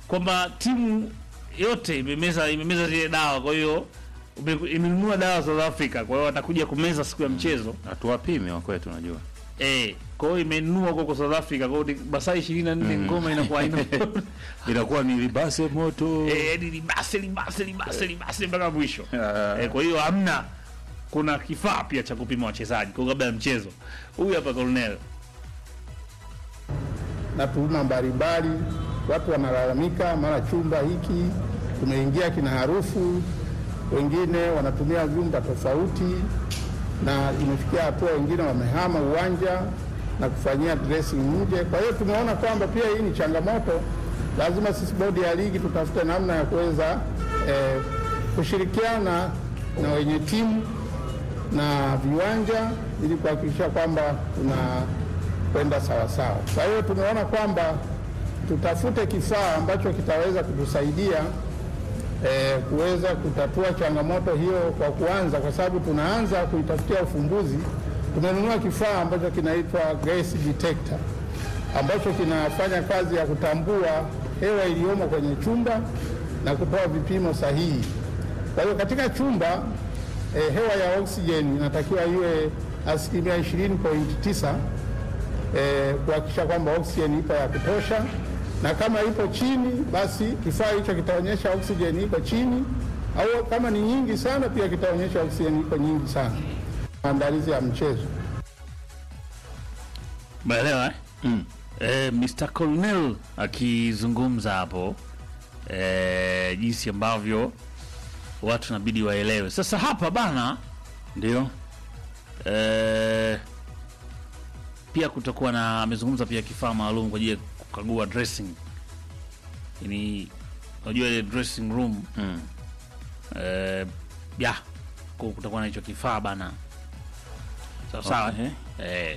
kwamba timu yote imemeza imemeza zile dawa, kwa hiyo ume- imenunua dawa South Africa, kwa hiyo watakuja kumeza siku ya mchezo hatuwapimi wakwetu, unajua eh. Kwa hiyo imenunua huko kwa South Africa, kwa hiyo ni masaa 24 ngoma inakuwa haina inakuwa ni libase moto eh, yani libase libase libase libase mpaka mwisho Ah. eh, kwa hiyo hamna, kuna kifaa pia cha kupima wachezaji kwa kabla ya mchezo. Huyu hapa Colonel na tuhuma mbalimbali. Watu wanalalamika, mara chumba hiki tumeingia kina harufu, wengine wanatumia vyumba tofauti, na imefikia hatua wengine wamehama uwanja na kufanyia dressing nje. Kwa hiyo tumeona kwamba pia hii ni changamoto, lazima sisi bodi ya ligi tutafute namna ya kuweza eh, kushirikiana na wenye timu na viwanja ili kuhakikisha kwamba tunakwenda sawasawa. Kwa hiyo tumeona kwamba tutafute kifaa ambacho kitaweza kutusaidia eh, kuweza kutatua changamoto hiyo kwa kuanza, kwa sababu tunaanza kuitafutia ufumbuzi. Tumenunua kifaa ambacho kinaitwa gas detector ambacho kinafanya kazi ya kutambua hewa iliyomo kwenye chumba na kutoa vipimo sahihi. Kwa hiyo katika chumba eh, hewa ya oksijeni inatakiwa iwe asilimia 20.9 eh, kuhakikisha kwamba oksijeni ipo ya kutosha, na kama ipo chini, basi kifaa hicho kitaonyesha oksijeni iko chini, au kama ni nyingi sana, pia kitaonyesha oksijeni iko nyingi sana. Maandalizi ya mchezo Umeelewa eh? Mm. Eh, Mr. Colonel akizungumza hapo eh, jinsi ambavyo watu nabidi waelewe. Sasa hapa bana ndio eh, pia kutakuwa na amezungumza pia kifaa maalum kwa ajili ya kukagua dressing. Yaani unajua ile dressing room mm. eh, ya kwa kutakuwa na hicho kifaa bana. Sawa sawa. Okay. Eh.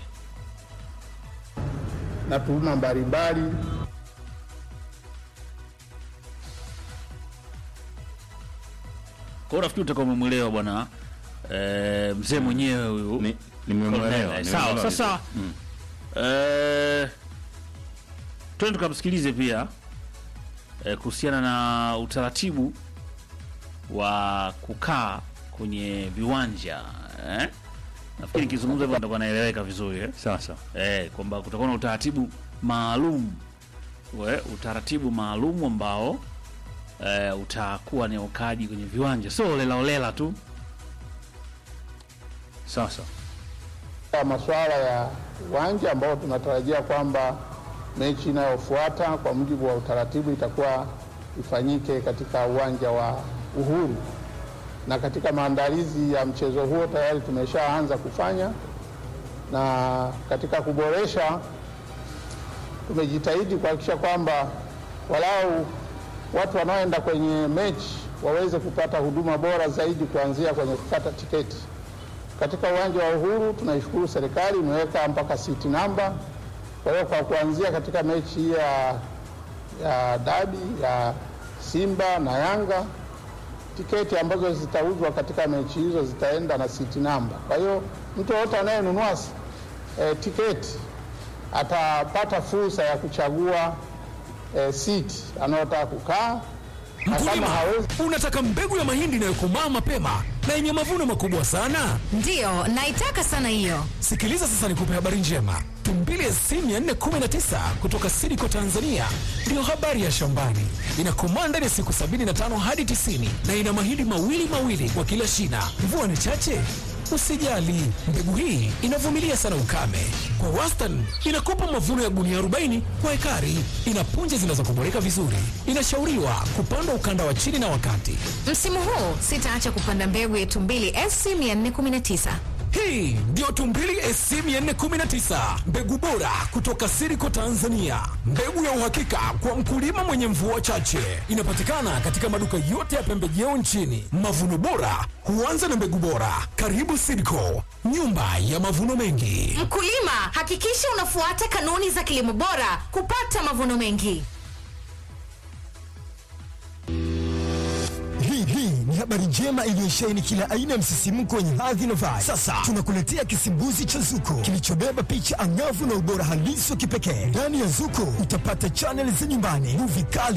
na tuhuma mbalimbali Kwa hiyo nafikiri utakuwa umemwelewa bwana eh, mzee mwenyewe huyu. Ni- nimemwelewa Colonel, Sawa, nimemwelewa sasa vizuri. Mm. eh, twende tukamsikilize pia eh, kuhusiana na utaratibu wa kukaa kwenye viwanja eh? Nafikiri nikizungumza hivyo nitakuwa naeleweka vizuri eh? Sasa eh, kwamba kutakuwa na utaratibu maalum we, utaratibu maalum ambao eh, utakuwa ni ukaaji kwenye viwanja, sio olelaolela tu. sasa ya masuala ya uwanja ambao tunatarajia kwamba mechi inayofuata kwa mujibu wa utaratibu itakuwa ifanyike katika uwanja wa Uhuru, na katika maandalizi ya mchezo huo tayari tumeshaanza kufanya, na katika kuboresha tumejitahidi kuhakikisha kwamba walau watu wanaoenda kwenye mechi waweze kupata huduma bora zaidi kuanzia kwenye kukata tiketi. Katika uwanja wa Uhuru tunaishukuru serikali imeweka mpaka siti namba. Kwa hiyo kwa kuanzia katika mechi hii ya, ya dabi ya Simba na Yanga, tiketi ambazo zitauzwa katika mechi hizo zitaenda na siti namba. Kwa hiyo mtu yoyote anayenunua eh, tiketi atapata fursa ya kuchagua eh, siti anayotaka kukaa na kama Mkulima, hawezi unataka mbegu ya mahindi inayokomaa mapema na yenye mavuno makubwa sana? Ndiyo, naitaka sana hiyo. Sikiliza sasa, nikupe habari njema. Tumbili SC 419 kutoka Sidiko Tanzania ndiyo habari ya shambani. Inakomaa ndani ya siku 75 hadi 90 na ina mahindi mawili mawili kwa kila shina. Mvua ni chache, usijali. Mbegu hii inavumilia sana ukame. Kwa wastani inakupa mavuno ya gunia 40 kwa ekari. Ina punje zinazokoboleka vizuri. Inashauriwa kupandwa ukanda wa chini na wakati. Msimu huu sitaacha kupanda mbegu yetu mbili SC 419. Hii ndio Tumbili SC 419, mbegu bora kutoka Siriko Tanzania, mbegu ya uhakika kwa mkulima mwenye mvua chache. Inapatikana katika maduka yote ya pembejeo nchini. Mavuno bora huanza na mbegu bora. Karibu Siriko, nyumba ya mavuno mengi. Mkulima, hakikisha unafuata kanuni za kilimo bora kupata mavuno mengi. Hii hii ni habari njema iliyosheheni kila aina ya msisimko wenye hadhi na vibe. Sasa tunakuletea kisimbuzi cha Zuko kilichobeba picha angavu na ubora halisi wa kipekee. Ndani ya Zuko utapata chaneli za nyumbani, movie kali